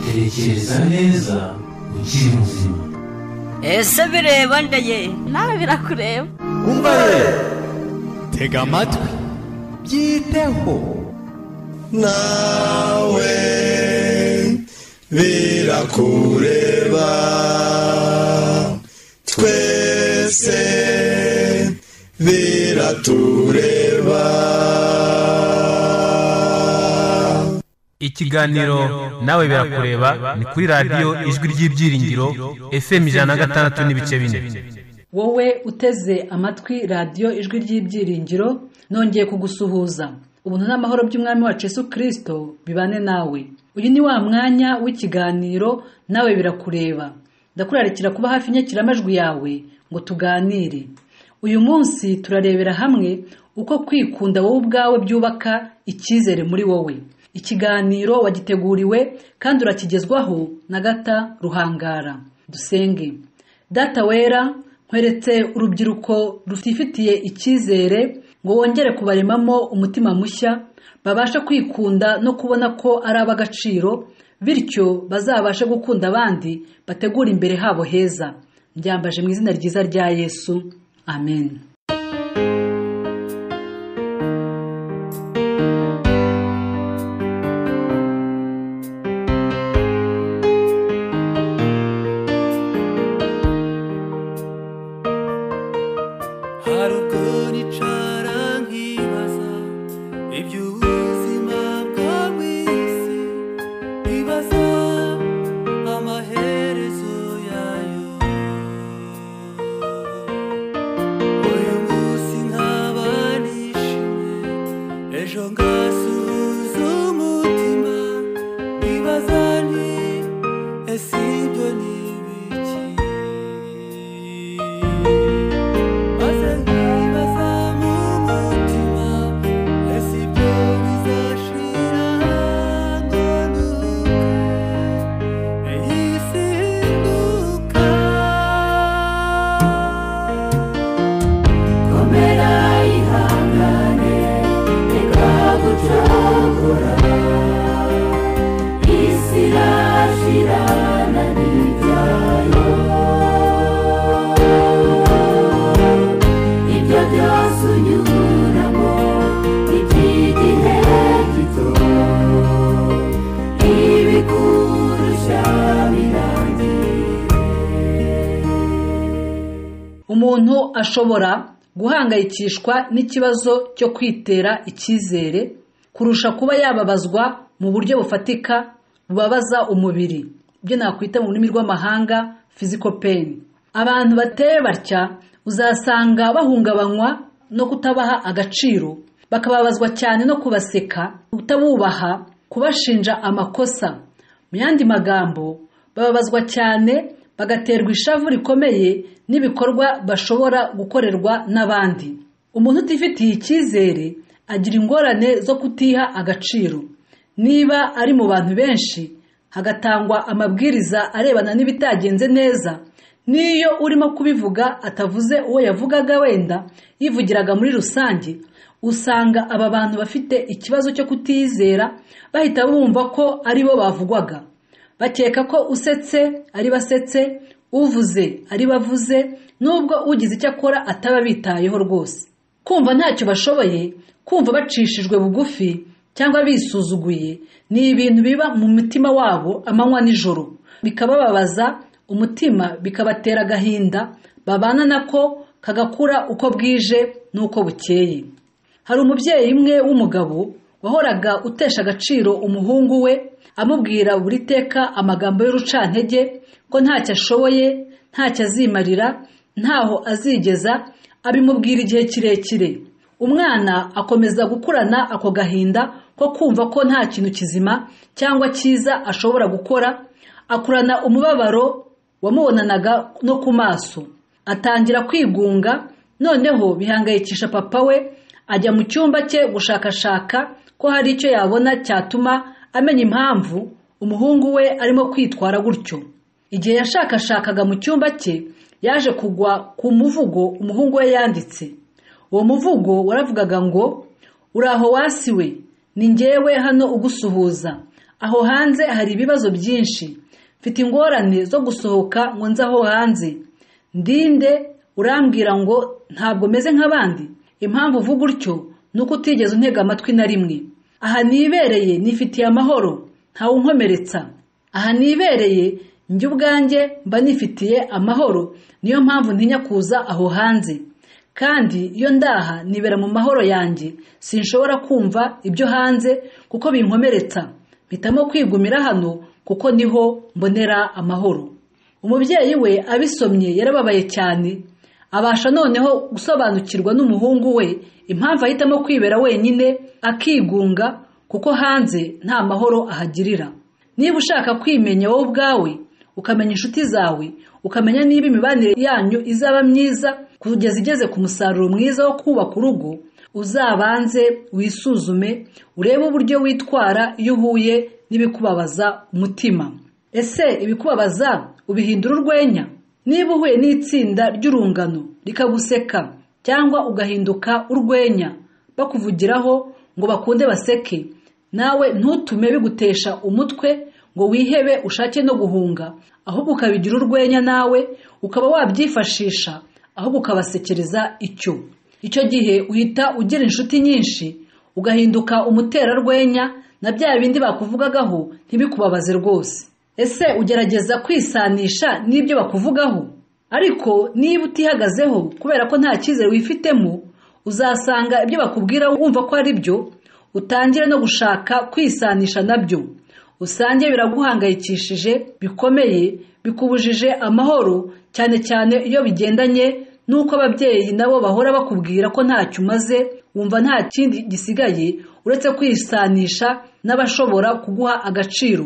tekereza neza ukiri muzima ese bireba ndeye nawe birakureba umva rero tega amatwi byiteho nawe birakureba twese biratureba ikiganiro nawe birakureba ni kuri radiyo ijwi ry'ibyiringiro fm ijana na gatandatu n'ibice bine wowe uteze amatwi radiyo ijwi ry'ibyiringiro nongeye kugusuhuza ubuntu n'amahoro by'umwami wacu Yesu kirisito bibane nawe uyu ni wa mwanya w'ikiganiro nawe birakureba ndakurarikira kuba hafi inyakiramajwi yawe ngo tuganire uyu munsi turarebera hamwe uko kwikunda wowe ubwawe byubaka icyizere muri wowe ikiganiro wagiteguriwe kandi urakigezwaho na gata ruhangara dusenge data wera nkweretse urubyiruko rutifitiye icyizere ngo wongere kubaremamo umutima mushya babashe kwikunda no kubona ko ari ab'agaciro bityo bazabashe gukunda abandi bategura imbere habo heza byambaje mu izina ryiza rya yesu amen umuntu ashobora guhangayikishwa n'ikibazo cyo kwitera icyizere kurusha kuba yababazwa mu buryo bufatika bubabaza umubiri ibyo nakwita mu rurimi rw'amahanga physical pain abantu bateye batya uzasanga bahungabanywa no kutabaha agaciro bakababazwa cyane no kubaseka kutabubaha kubashinja amakosa mu yandi magambo bababazwa cyane bagaterwa ishavu rikomeye n'ibikorwa bashobora gukorerwa n'abandi umuntu utifitiye icyizere agira ingorane zo kutiha agaciro niba ari mu bantu benshi hagatangwa amabwiriza arebana n'ibitagenze neza n'iyo urimo kubivuga atavuze uwo yavugaga wenda yivugiraga muri rusange usanga aba bantu bafite ikibazo cyo kutizera bahita bumva ko ari bo bavugwaga bakeka ko usetse ari basetse uvuze ari bavuze nubwo ugize icyo akora ataba bitayeho rwose kumva ntacyo bashoboye kumva bacishijwe bugufi cyangwa bisuzuguye ni ibintu biba mu mutima wabo amanywa nijoro bikabababaza umutima bikabatera agahinda babana nako kagakura uko bwije n'uko bukeye hari umubyeyi umwe w'umugabo wahoraga utesha agaciro umuhungu we amubwira buri teka amagambo y'urucantege ko ntacyo ashoboye ntacyo azimarira ntaho azigeza abimubwira igihe kirekire umwana akomeza gukurana ako gahinda ko kumva ko nta kintu kizima cyangwa cyiza ashobora gukora akurana umubabaro wamubonanaga no ku maso atangira kwigunga noneho bihangayikisha papa we ajya mu cyumba cye gushakashaka ko hari icyo yabona cyatuma amenya impamvu umuhungu we arimo kwitwara gutyo igihe yashakashakaga mu cyumba cye yaje kugwa ku muvugo umuhungu we yanditse uwo muvugo waravugaga ngo uraho wasi we ni ngewe hano ugusuhuza aho hanze hari ibibazo byinshi mfite ingorane zo gusohoka ngo nze aho hanze ndinde urambwira ngo ntabwo meze nk'abandi impamvu uvuga utyo ni uko utigeze untega amatwi na rimwe aha nibereye nifitiye amahoro ntawe unkomeretsa aha nibereye njye ubwanjye mba nifitiye amahoro niyo mpamvu ntinya kuza aho hanze kandi iyo ndaha nibera mu mahoro yanjye sinshobora kumva ibyo hanze kuko binkomeretsa mpitamo kwigumira hano kuko niho mbonera amahoro umubyeyi we abisomye yarababaye cyane abasha noneho gusobanukirwa n'umuhungu we impamvu ahitamo kwibera wenyine akigunga kuko hanze nta mahoro ahagirira niba ushaka kwimenya wowe ubwawe ukamenya inshuti zawe ukamenya niba imibanire yanyu izaba myiza kugeza igeze ku musaruro mwiza wo kubaka urugo uzabanze wisuzume urebe uburyo witwara iyo uhuye n'ibikubabaza umutima ese ibikubabaza ubihindura urwenya niba uhuye n'itsinda ry'urungano rikaguseka cyangwa ugahinduka urwenya bakuvugiraho ngo bakunde baseke nawe ntutume bigutesha umutwe ngo wihebe ushake no guhunga ahubwo ukabigira urwenya nawe ukaba wabyifashisha ahubwo ukabasekereza icyo icyo gihe uhita ugira inshuti nyinshi ugahinduka umuterarwenya na bya bindi bakuvugagaho ntibikubabaze rwose ese ugerageza kwisanisha n'ibyo bakuvugaho ariko niba utihagazeho kubera ko nta cyizere wifitemo uzasanga ibyo bakubwira wumva ko ari byo utangire no gushaka kwisanisha nabyo usange biraguhangayikishije bikomeye bikubujije amahoro cyane cyane iyo bigendanye n'uko ababyeyi nabo bahora bakubwira ko ntacyo umaze wumva nta kindi gisigaye uretse kwisanisha n'abashobora kuguha agaciro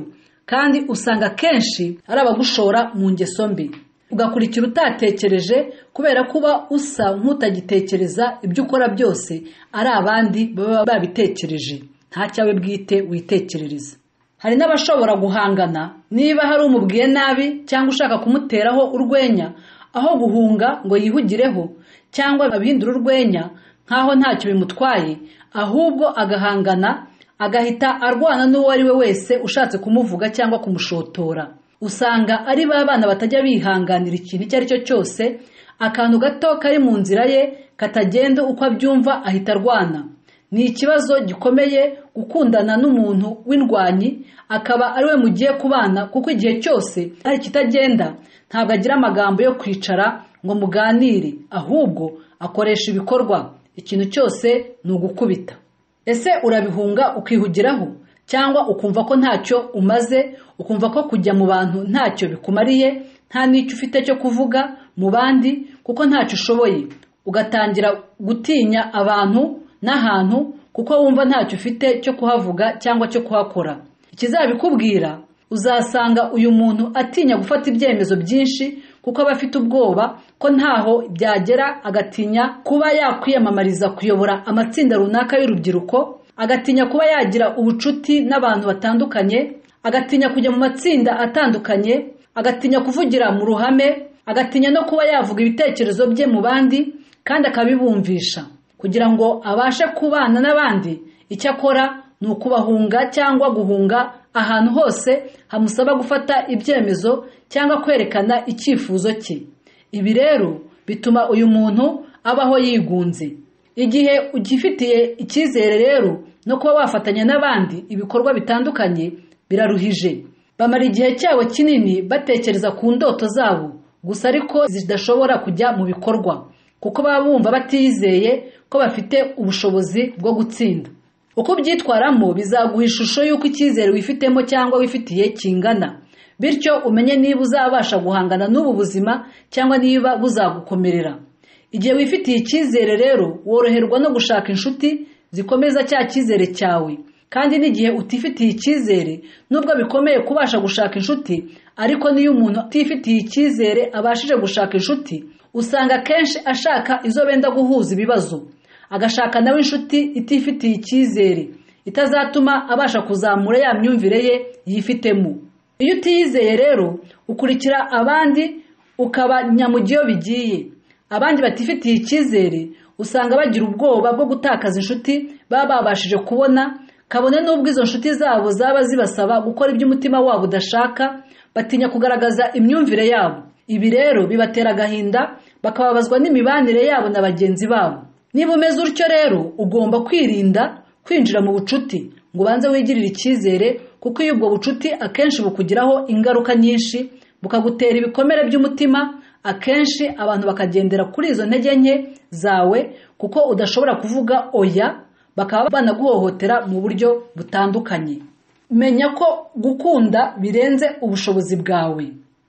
kandi usanga kenshi ari abagushora mu ngeso mbi ugakurikira utatekereje kubera kuba usa nk'utagitekereza ibyo ukora byose ari abandi baba babitekereje nta cyawe bwite witekerereza hari n'abashobora guhangana niba hari umubwiye nabi cyangwa ushaka kumuteraho urwenya aho guhunga ngo yihugireho cyangwa abihindura urwenya nk'aho ntacyo bimutwaye ahubwo agahangana agahita arwana n'uwo ari we wese ushatse kumuvuga cyangwa kumushotora usanga ari ba bana batajya bihanganira ikintu icyo ari cyo cyose akantu gato kari mu nzira ye katagenda uko abyumva ahita arwana ni ikibazo gikomeye gukundana n'umuntu w'indwanyi akaba ari we mugiye kubana kuko igihe cyose hari ikitagenda ntabwo agira amagambo yo kwicara ngo muganire ahubwo akoresha ibikorwa ikintu cyose ni ugukubita ese urabihunga ukihugiraho cyangwa ukumva ko ntacyo umaze ukumva ko kujya mu bantu ntacyo bikumariye nta n'icyo ufite cyo kuvuga mu bandi kuko ntacyo ushoboye ugatangira gutinya abantu n'ahantu kuko wumva ntacyo ufite cyo kuhavuga cyangwa cyo kuhakora ikizabikubwira uzasanga uyu muntu atinya gufata ibyemezo byinshi kuko aba afite ubwoba ko ntaho byagera agatinya kuba yakwiyamamariza kuyobora amatsinda runaka y'urubyiruko agatinya kuba yagira ubucuti n'abantu batandukanye agatinya kujya mu matsinda atandukanye agatinya kuvugira mu ruhame agatinya no kuba yavuga ibitekerezo bye mu bandi kandi akabibumvisha kugira ngo abashe kubana n'abandi icyo akora ni ukubahunga cyangwa guhunga ahantu hose hamusaba gufata ibyemezo cyangwa kwerekana icyifuzo cye ibi rero bituma uyu muntu abaho yigunze igihe ugifitiye icyizere rero no kuba wafatanya n'abandi ibikorwa bitandukanye biraruhije bamara igihe cyabo kinini batekereza ku ndoto zabo gusa ariko zidashobora kujya mu bikorwa kuko baba bumva batizeye ko bafite ubushobozi bwo gutsinda uko ubyitwaramo bizaguha ishusho y'uko icyizere wifitemo cyangwa wifitiye kingana bityo umenye niba uzabasha guhangana n'ubu buzima cyangwa niba buzagukomerera igihe wifitiye icyizere rero woroherwa no gushaka inshuti zikomeza cya cyizere cyawe kandi n'igihe utifitiye icyizere nubwo bikomeye kubasha gushaka inshuti ariko n'iyo umuntu utifitiye icyizere abashije gushaka inshuti usanga kenshi ashaka izo benda guhuza ibibazo agashaka nawe inshuti itifitiye icyizere itazatuma abasha kuzamura ya myumvire ye yifitemo iyo utiyizeye rero ukurikira abandi ukaba nyamugiyo bigiye abandi batifitiye icyizere usanga bagira ubwoba bwo gutakaza inshuti baba babashije kubona kabone n'ubwo izo nshuti zabo zaba zibasaba gukora ibyo umutima wabo udashaka batinya kugaragaza imyumvire yabo ibi rero bibatera agahinda bakababazwa n'imibanire yabo na bagenzi babo niba umeze utyo rero ugomba kwirinda kwinjira mu bucuti ngo ubanze wigirire icyizere kuko iyo ubwo bucuti akenshi bukugiraho ingaruka nyinshi bukagutera ibikomere by'umutima akenshi abantu bakagendera kuri izo ntege nke zawe kuko udashobora kuvuga oya bakaba banaguhohotera mu buryo butandukanye menya ko gukunda birenze ubushobozi bwawe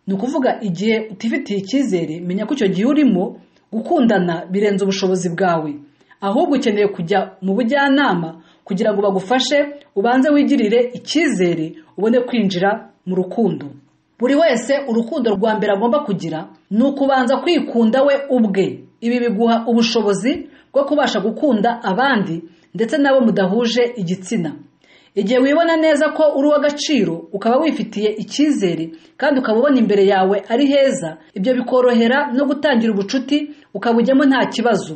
ni ukuvuga igihe utifitiye icyizere menya ko icyo gihe urimo gukundana birenze ubushobozi bwawe ahubwo ukeneye kujya mu bujyanama kugira ngo bagufashe ubanze wigirire icyizere ubone kwinjira mu rukundo buri wese urukundo rwa mbere agomba kugira ni ukubanza kwikunda we ubwe ibi biguha ubushobozi bwo kubasha gukunda abandi ndetse n'abo mudahuje igitsina igihe wibona neza ko uri uw'agaciro ukaba wifitiye icyizere kandi ukaba ubona imbere yawe ari heza ibyo bikorohera no gutangira ubucuti ukabujyamo nta kibazo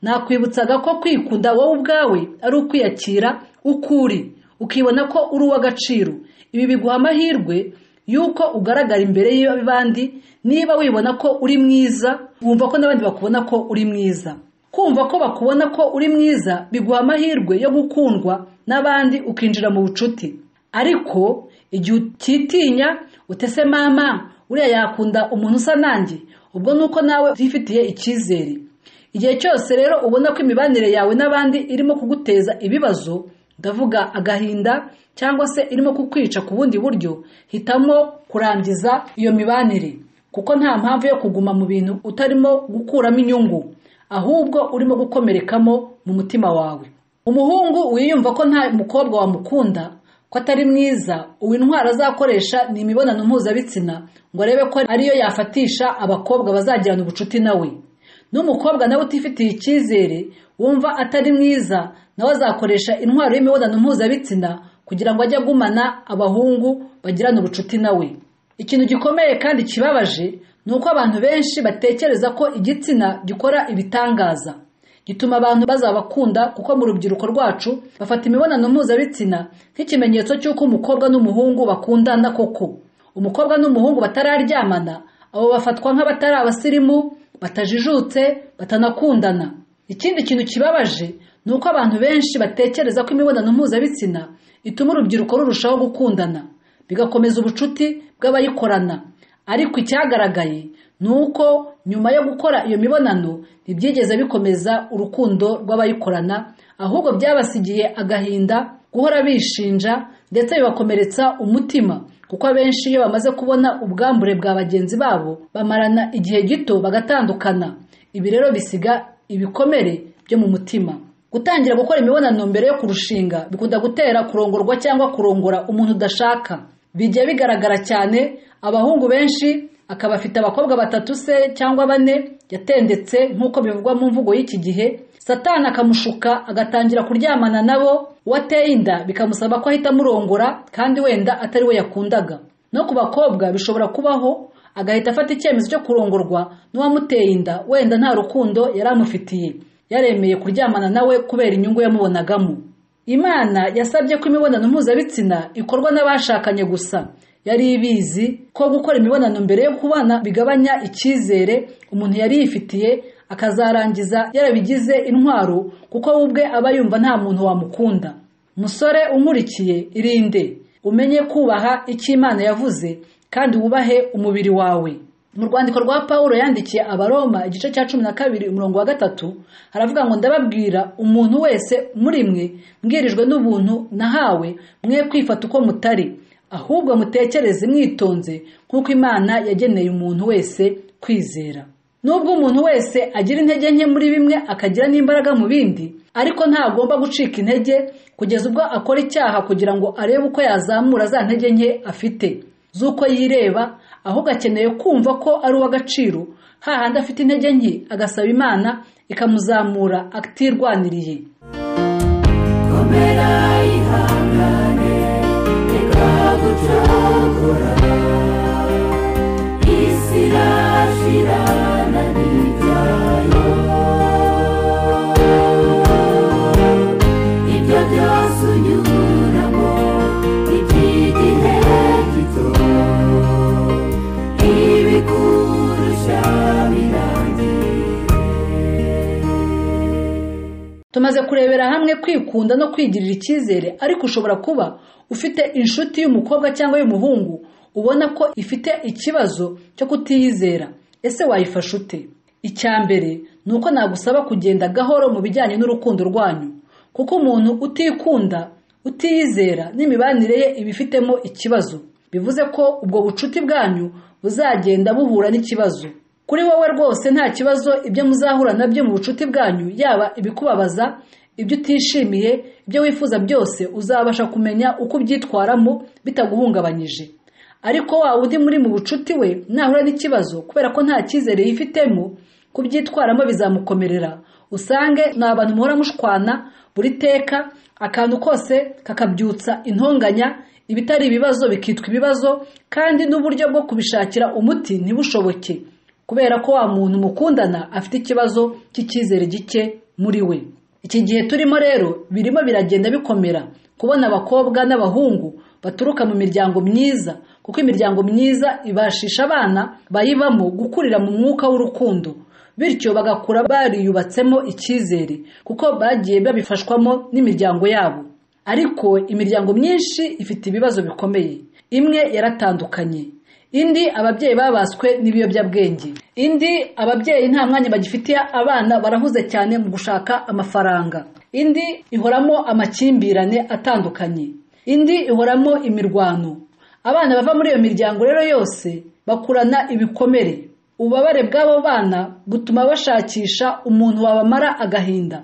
nakwibutsaga ko kwikunda wowe ubwawe ari ukwiyakira uko uri ukibona ko uri uw'agaciro ibi biguha amahirwe yuko ugaragara imbere y'abandi niba wibona ko uri mwiza wumva ko n'abandi bakubona ko uri mwiza kumva ko bakubona ko uri mwiza biguha amahirwe yo gukundwa n'abandi ukinjira mu bucuti ariko igihe utitinya utese mama uriya yakunda umuntu usa nanjye ubwo ni uko nawe utifitiye icyizere igihe cyose rero ubona ko imibanire yawe n'abandi irimo kuguteza ibibazo ndavuga agahinda cyangwa se irimo kukwica ku bundi buryo hitamo kurangiza iyo mibanire kuko nta mpamvu yo kuguma mu bintu utarimo gukuramo inyungu ahubwo urimo gukomerekamo mu mutima wawe umuhungu wiyumva ko nta mukobwa wamukunda ko atari mwiza uwo intwaro azakoresha ni imibonano mpuzabitsina ngo arebe ko ariyo yafatisha abakobwa bazagirana ubucuti nawe n'umukobwa nawe utifitiye icyizere wumva atari mwiza nawe azakoresha intwaro y'imibonano mpuzabitsina kugira ngo ajye agumana abahungu bagirana ubucuti nawe ikintu gikomeye kandi kibabaje ni uko abantu benshi batekereza ko igitsina gikora ibitangaza gituma abantu bazabakunda kuko mu rubyiruko rwacu bafata imibonano mpuzabitsina nk'ikimenyetso cy'uko umukobwa n'umuhungu bakundana koko umukobwa n'umuhungu batararyamana abo bafatwa nk'abatari abasirimu batajijutse batanakundana ikindi kintu kibabaje ni uko abantu benshi batekereza ko imibonano mpuzabitsina ituma urubyiruko rurushaho gukundana bigakomeza ubucuti bw'abayikorana ariko icyagaragaye ni uko nyuma yo gukora iyo mibonano ntibyigeze bikomeza urukundo rw'abayikorana ahubwo byabasigiye agahinda guhora bishinja ndetse bibakomeretsa umutima kuko abenshi iyo bamaze kubona ubwambure bwa bagenzi babo bamarana igihe gito bagatandukana ibi rero bisiga ibikomere byo mu mutima gutangira gukora imibonano mbere yo kurushinga bikunda gutera kurongorwa cyangwa kurongora umuntu udashaka bijya bigaragara cyane abahungu benshi akaba afite abakobwa batatu se cyangwa bane yatendetse nk'uko bivugwa mu mvugo y'iki gihe satani akamushuka agatangira kuryamana nabo uwo ateye inda bikamusaba ko ahita amurongora kandi wenda atari we yakundaga no ku bakobwa bishobora kubaho agahita afata icyemezo cyo kurongorwa n'uwamuteye inda wenda nta rukundo yari amufitiye yaremeye kuryamana nawe kubera inyungu yamubonagamo imana yasabye ko imibonano mpuzabitsina ikorwa n'abashakanye gusa yari ibizi ko gukora imibonano mbere yo kubana bigabanya icyizere umuntu yari yifitiye akazarangiza yarabigize intwaro kuko we ubwe aba yumva nta muntu wamukunda musore umurikiye irinde umenye kubaha icyo imana yavuze kandi wubahe umubiri wawe mu rwandiko rwa paul yandikiye abaroma igice cya cumi na kabiri umurongo wa gatatu haravuga ngo ndababwira umuntu wese muri mwe mbwirijwe n'ubuntu nahawe mwe kwifata uko mutari ahubwo mutekereze mwitonze nk'uko imana yageneye umuntu wese kwizera nubwo umuntu wese agira intege nke muri bimwe akagira n'imbaraga mu bindi ariko ntagomba gucika intege kugeza ubwo akora icyaha kugira ngo arebe uko yazamura za ntege nke afite z'uko yireba ahubwo akeneye kumva ko ari uw'agaciro hahandi afite intege nke agasaba imana ikamuzamura atirwaniriye komera ihangane ikagucogora isi irashirana n'ibyayo ibyo byose unyura tumaze kurebera hamwe kwikunda no kwigirira icyizere ariko ushobora kuba ufite inshuti y'umukobwa cyangwa y'umuhungu ubona ko ifite ikibazo cyo kutiyizera ese wayifasha ute icya mbere ni uko nagusaba kugenda gahoro mu bijyanye n'urukundo rwanyu kuko umuntu utikunda utiyizera n'imibanire ye iba ifitemo ikibazo bivuze ko ubwo bucuti bwanyu buzagenda buhura n'ikibazo kuri wowe rwose nta kibazo ibyo muzahura nabyo mu bucuti bwanyu yaba ibikubabaza ibyo utishimiye ibyo wifuza byose uzabasha kumenya uko ubyitwaramo bitaguhungabanyije ariko wa wundi muri mu bucuti we nahura n'ikibazo kubera ko nta cyizere yifitemo kubyitwaramo bizamukomerera usange ni abantu muhora mushwana buri teka akantu kose kakabyutsa intonganya ibitari ibibazo bikitwa ibibazo kandi n'uburyo bwo kubishakira umuti ntibushoboke kubera ko wa muntu mukundana afite ikibazo cy'icyizere gike muri we iki gihe turimo rero birimo biragenda bikomera kubona abakobwa n'abahungu baturuka mu miryango myiza kuko imiryango myiza ibashisha abana bayibamo gukurira mu mwuka w'urukundo bityo bagakura bariyubatsemo icyizere kuko bagiye babifashwamo n'imiryango yabo ariko imiryango myinshi ifite ibibazo bikomeye imwe yaratandukanye indi ababyeyi babaswe n'ibiyobyabwenge indi ababyeyi nta mwanya bagifitiye abana barahuze cyane mu gushaka amafaranga indi ihoramo amakimbirane atandukanye indi ihoramo imirwano abana bava muri iyo miryango rero yose bakurana ibikomere ububabare bw'abo bana butuma bashakisha umuntu wabamara agahinda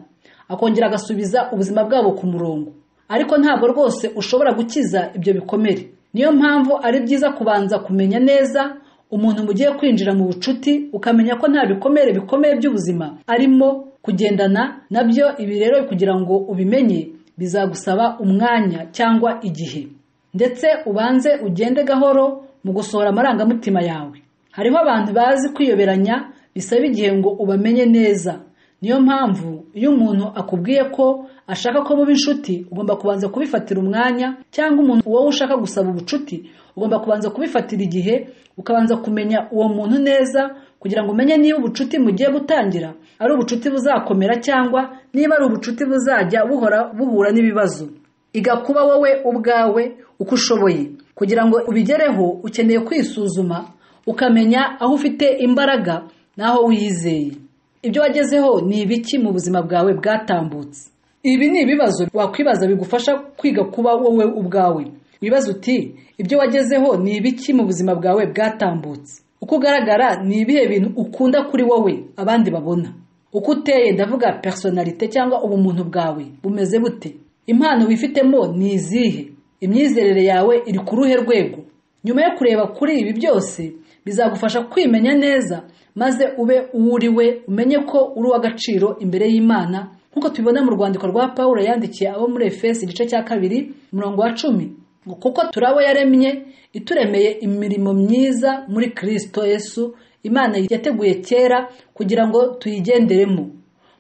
akongera agasubiza ubuzima bwabo ku murongo ariko ntabwo rwose ushobora gukiza ibyo bikomere niyo mpamvu ari byiza kubanza kumenya neza umuntu mugiye kwinjira mu bucuti ukamenya ko nta bikomere bikomeye by'ubuzima arimo kugendana nabyo ibi rero kugira ngo ubimenye bizagusaba umwanya cyangwa igihe ndetse ubanze ugende gahoro mu gusohora amarangamutima yawe hariho abantu bazi kwiyoberanya bisaba igihe ngo ubamenye neza niyo mpamvu iyo umuntu akubwiye ko ashaka ko muba inshuti ugomba kubanza kubifatira umwanya cyangwa umuntu wowe ushaka gusaba ubucuti ugomba kubanza kubifatira igihe ukabanza kumenya uwo muntu neza kugira ngo umenye niba ubucuti mugiye gutangira ari ubucuti buzakomera cyangwa niba ari ubucuti buzajya buhora buhura n'ibibazo igakuba wowe ubwawe uko ushoboye kugira ngo ubigereho ukeneye kwisuzuma ukamenya aho ufite imbaraga n'aho wiyizeye ibyo wagezeho ni ibiki mu buzima bwawe bwatambutse ibi ni ibibazo wakwibaza bigufasha kwiga kuba wowe ubwawe wibaza uti ibyo wagezeho ni ibiki mu buzima bwawe bwatambutse uko ugaragara ni ibihe bintu ukunda kuri wowe abandi babona uko uteye ndavuga personalite cyangwa ubumuntu bwawe bumeze bute impano wifitemo ni izihe imyizerere yawe iri ku ruhe rwego nyuma yo kureba kuri ibi byose bizagufasha kwimenya neza maze ube uwo uri we umenye ko uri uw'agaciro imbere y'imana nk'uko tubibona mu rwandiko rwa paul yandikiye abo muri efesi igice cya kabiri umurongo wa cumi ngo kuko turabo yaremye ituremeye imirimo myiza muri kirisito yesu imana yateguye kera kugira ngo tuyigenderemo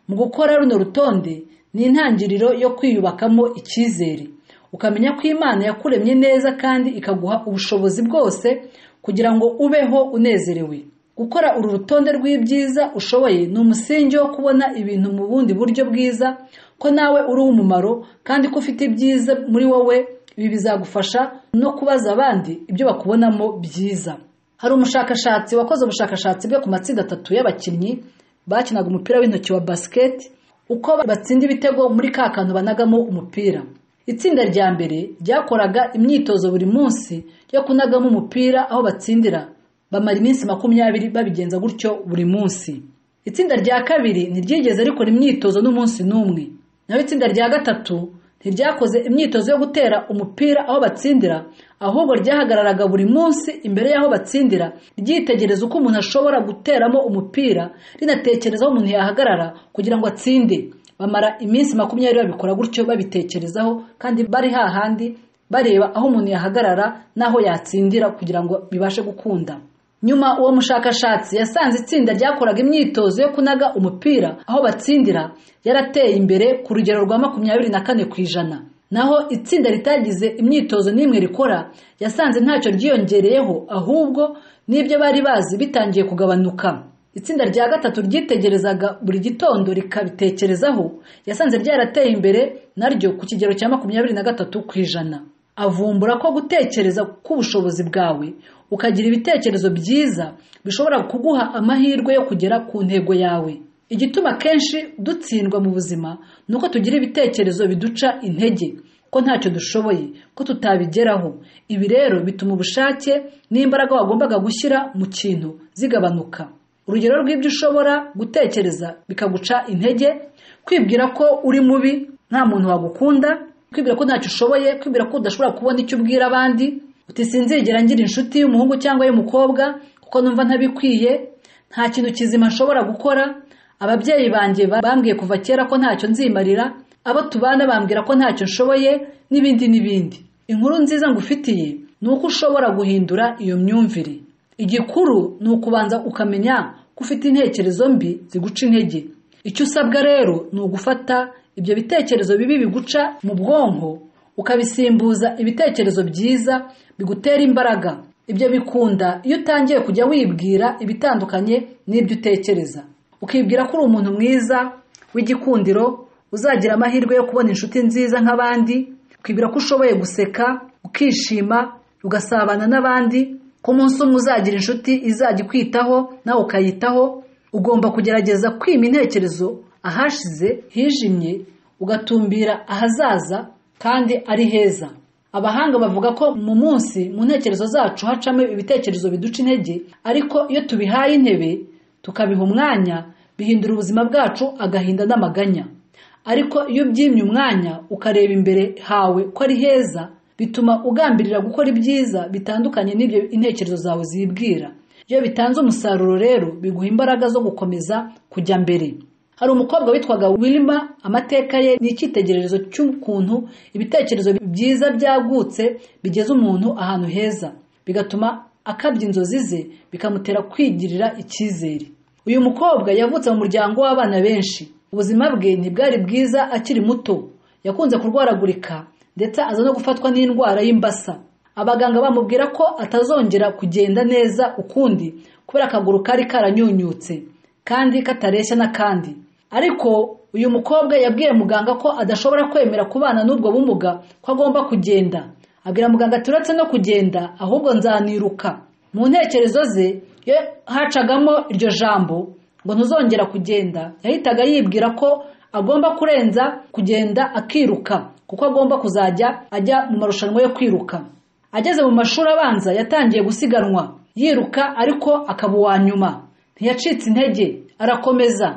mu gukora runo rutonde ni intangiriro yo kwiyubakamo icyizere ukamenya ko imana yakuremye neza kandi ikaguha ubushobozi bwose kugira ngo ubeho unezerewe gukora uru rutonde rw'ibyiza ushoboye ni umusingi wo kubona ibintu mu bundi buryo bwiza ko nawe uri umumaro kandi ko ufite ibyiza muri wowe ibi bizagufasha no kubaza abandi ibyo bakubonamo byiza hari umushakashatsi wakoze ubushakashatsi bwe ku matsinda atatu y'abakinnyi bakinaga umupira w'intoki wa basiketi uko batsinda ibitego muri ka kantu banagamo umupira itsinda rya mbere ryakoraga imyitozo buri munsi yo kunagamo umupira aho batsindira bamara iminsi makumyabiri babigenza gutyo buri munsi itsinda rya kabiri ntiryigeze rikora imyitozo n'umunsi n'umwe naho itsinda rya gatatu ntiryakoze imyitozo yo gutera umupira aho batsindira ahubwo ryahagararaga buri munsi imbere y'aho batsindira ryitegereza uko umuntu ashobora guteramo umupira rinatekereza aho umuntu yahagarara kugira ngo atsinde bamara iminsi makumyabiri babikora gutyo babitekerezaho kandi bari hahandi bareba aho umuntu yahagarara n'aho yatsindira kugira ngo bibashe gukunda nyuma uwo mushakashatsi yasanze itsinda ryakoraga imyitozo yo kunaga umupira aho batsindira yarateye imbere ku rugero rwa makumyabiri na kane ku ijana naho itsinda ritagize imyitozo n'imwe rikora yasanze ntacyo ryiyongereyeho ahubwo n'ibyo bari bazi bitangiye kugabanuka itsinda rya gatatu ryitegerezaga buri gitondo rikabitekerezaho yasanze ryarateye imbere naryo ku kigero cya makumyabiri na gatatu ku ijana avumbura ko gutekereza k'ubushobozi bwawe ukagira ibitekerezo byiza bishobora kuguha amahirwe yo kugera ku ntego yawe igituma kenshi dutsindwa mu buzima ni uko tugira ibitekerezo biduca intege ko ntacyo dushoboye ko tutabigeraho ibi rero bituma ubushake n'imbaraga wagombaga gushyira mu kintu zigabanuka urugero rw'ibyo ushobora gutekereza bikaguca intege kwibwira ko uri mubi nta muntu wagukunda kwibwira ko ntacyo ushoboye kwibwira ko udashobora kubona icyo ubwira abandi utisinzigera ngira inshuti y'umuhungu cyangwa y'umukobwa kuko numva ntabikwiye nta kintu kizima nshobora gukora ababyeyi banjye bambwiye kuva kera ko ntacyo nzimarira abo tubana bambwira ko ntacyo nshoboye n'ibindi n'ibindi inkuru nziza ngufitiye ni uko ushobora guhindura iyo myumvire igikuru ni ukubanza ukamenya ko ufite intekerezo mbi ziguca intege icyo usabwa rero ni ugufata ibyo bitekerezo bibi biguca mu bwonko ukabisimbuza ibitekerezo byiza bigutera imbaraga ibyo bikunda iyo utangiye kujya wibwira ibitandukanye n'ibyo utekereza ukibwira ko uri umuntu mwiza w'igikundiro uzagira amahirwe yo kubona inshuti nziza nk'abandi ukibwira ko ushoboye guseka ukishima ugasabana n'abandi ko umunsi umwe uzagira inshuti izajya ikwitaho nawe ukayitaho ugomba kugerageza kwima intekerezo ahashize hijimye ugatumbira ahazaza kandi ari heza abahanga bavuga ko mu munsi mu ntekerezo zacu hacamo ibitekerezo biduca intege ariko iyo tubihaye intebe tukabiha umwanya bihindura ubuzima bwacu agahinda n'amaganya ariko iyo ubyimye umwanya ukareba imbere hawe ko ari heza bituma ugambirira gukora ibyiza bitandukanye n'ibyo intekerezo zawe zibwira iyo bitanze umusaruro rero biguha imbaraga zo gukomeza kujya mbere hari umukobwa witwaga wilima amateka ye ni icyitegererezo cy'ukuntu ibitekerezo byiza byagutse bigeza umuntu ahantu heza bigatuma akabya inzozi ze bikamutera kwigirira icyizere uyu mukobwa yavutse mu muryango w'abana benshi ubuzima bwe ntibwari bwiza akiri muto yakunze kurwaragurika ndetse aza no gufatwa n'indwara y'imbasa abaganga bamubwira ko atazongera kugenda neza ukundi kubera akaguru kari karanyunyutse kandi katareshya n'akandi ariko uyu mukobwa yabwiye muganga ko adashobora kwemera kubana n'ubwo bumuga ko agomba kugenda abwira muganga ati uretse no kugenda ahubwo nzaniruka mu ntekerezo ze iyo hacagamo iryo jambo ngo ntuzongera kugenda yahitaga yibwira ko agomba kurenza kugenda akiruka kuko agomba kuzajya ajya mu marushanwa yo kwiruka ageze mu mashuri abanza yatangiye gusiganwa yiruka ariko akaba uwa nyuma ntiyacitse intege arakomeza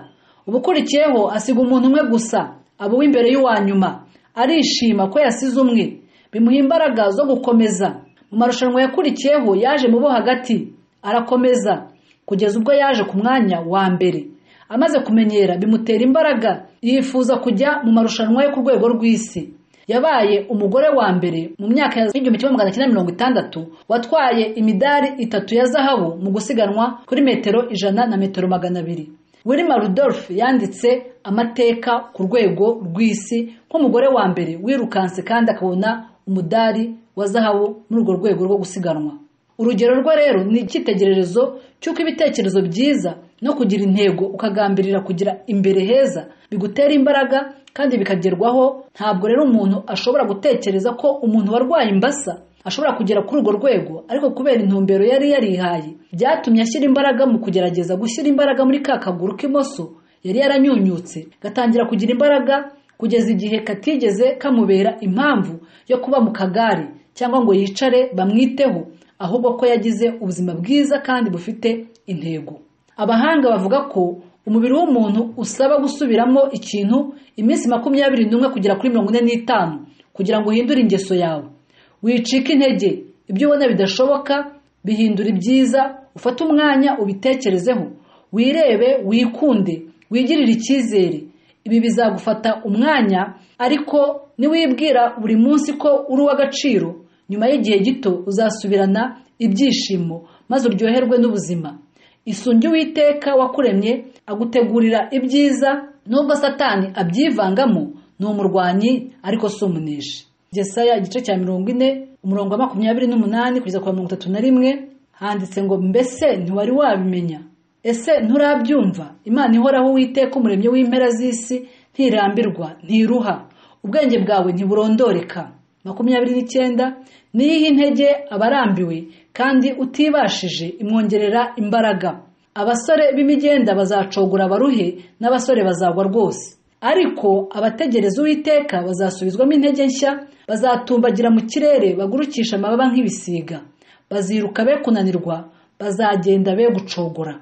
ubukurikiyeho asiga umuntu umwe gusa aba uw'imbere y'uwa nyuma arishima ko yasize umwe bimuha imbaraga zo gukomeza mu marushanwa yakurikiyeho yaje mu bo hagati arakomeza kugeza ubwo yaje ku mwanya wa mbere amaze kumenyera bimutera imbaraga yifuza kujya mu marushanwa yo ku rwego rw'isi yabaye umugore wa mbere mu myaka y'igihumbi kimwe magana cyenda mirongo itandatu watwaye imidari itatu ya zahabu mu gusiganwa kuri metero ijana na metero magana abiri wilima rudolphe yanditse amateka ku rwego rw'isi nk'umugore wa mbere wirukanse kandi akabona umudari wa zahabu muri urwo rwego rwo gusiganwa urugero rwe rero ni icyitegererezo cy'uko ibitekerezo byiza no kugira intego ukagambirira kugira imbere heza bigutera imbaraga kandi bikagerwaho ntabwo rero umuntu ashobora gutekereza ko umuntu warwaye imbasa ashobora kugera kuri urwo rwego ariko kubera intumbero yari yarihaye byatumye ashyira imbaraga mu kugerageza gushyira imbaraga muri ka kaguru k'imoso yari yaranyunyutse gatangira kugira imbaraga kugeza igihe katigeze kamubera impamvu yo kuba mu kagare cyangwa ngo yicare bamwiteho ahubwo ko yagize ubuzima bwiza kandi bufite intego abahanga bavuga ko umubiri w'umuntu usaba gusubiramo ikintu iminsi makumyabiri n'umwe kugera kuri mirongo ine n'itanu kugira ngo uhindure ingeso yawe wicika intege ibyo ubona bidashoboka bihindura ibyiza ufate umwanya ubitekerezeho wirebe wikunde wigirire icyizere ibi bizagufata umwanya ariko niwibwira buri munsi ko uri uw'agaciro nyuma y'igihe gito uzasubirana ibyishimo maze uryoherwe n'ubuzima isunge uwiteka wakuremye agutegurira ibyiza nubwo satani abyivangamo ni umurwanyi ariko si umuneshi gesaya igice cya mirongo ine umurongo wa makumyabiri n'umunani kugeza ku wa mirongo itatu na rimwe handitse ngo mbese ntiwari wabimenya ese nturabyumva imana ihoraho uwiteka umuremyi w'impera z'isi ntirambirwa ntiruha ubwenge bwawe ntiburondoreka makumyabiri n'icyenda niyihe intege abarambiwe kandi utibashije imwongerera imbaraga abasore b'imigenda bazacogora abaruhe n'abasore bazagwa rwose ariko abategereza uwiteka bazasubizwamo intege nshya bazatumbagira mu kirere bagurukisha amababa nk'ibisiga baziruka be kunanirwa bazagenda be gucogora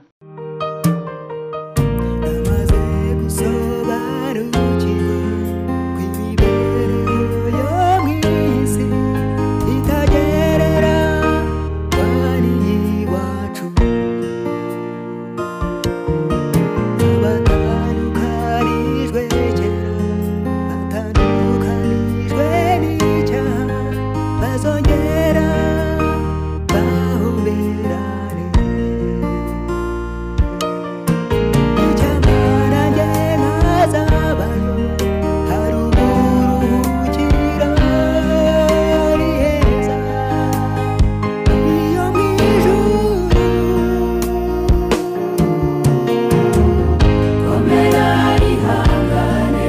komera ihangane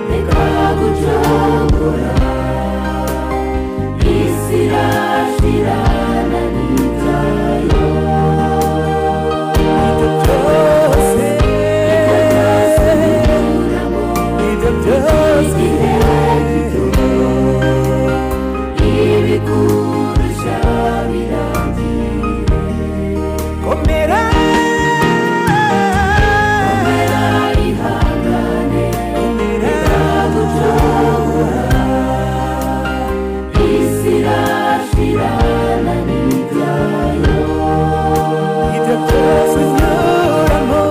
reka gucogora isi irashirana n'ibyayo ibyo byose igihe gito ibikurusha birangira komera ihangane reka gucogora isi irashirana n'ibyayo ibyo byose binyuramo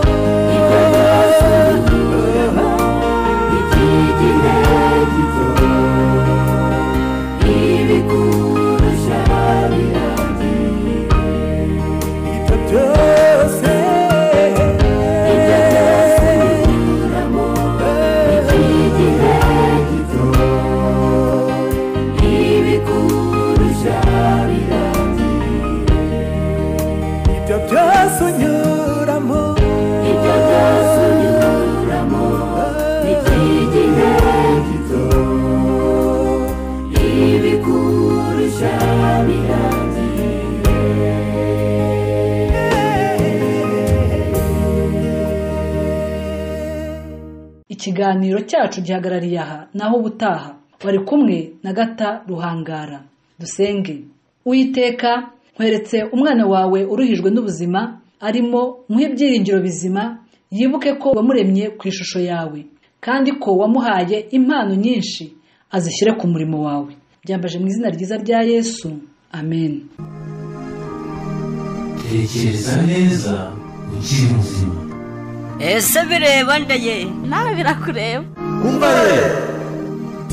ibyo byose binyuramo iki gihe gito ibikurusha birangira ibyo byose ibyo byose binyuramo iki gihe gito ibikurusha birangira ibyo byose unyuramo ibyo byose unyuramo iki gihe gito ibikurusha birangira ikiganiro cyacu gihagarariye aha naho ubutaha wari kumwe na gata ruhangara dusenge uwiteka nkweretse umwana wawe uruhijwe n'ubuzima arimo muhe ibyiringiro bizima yibuke ko wamuremye ku ishusho yawe kandi ko wamuhaye impano nyinshi azishyire ku murimo wawe byambaje mu izina ryiza rya yesu amen tekereza neza ukiri muzima ese bireba nda ye nawe birakureba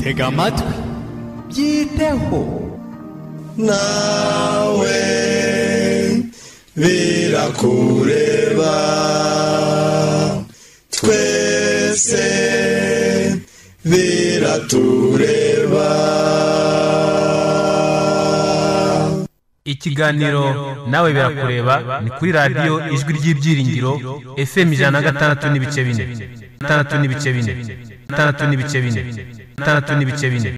tega amatwi byiteho nawe birakureba twese biratureba ikiganiro nawe birakureba ni kuri radiyo ijwi ry'ibyiringiro fm ijana na gatandatu n'ibice bine gatandatu n'ibice bine gatandatu n'ibice bine gatandatu n'ibice bine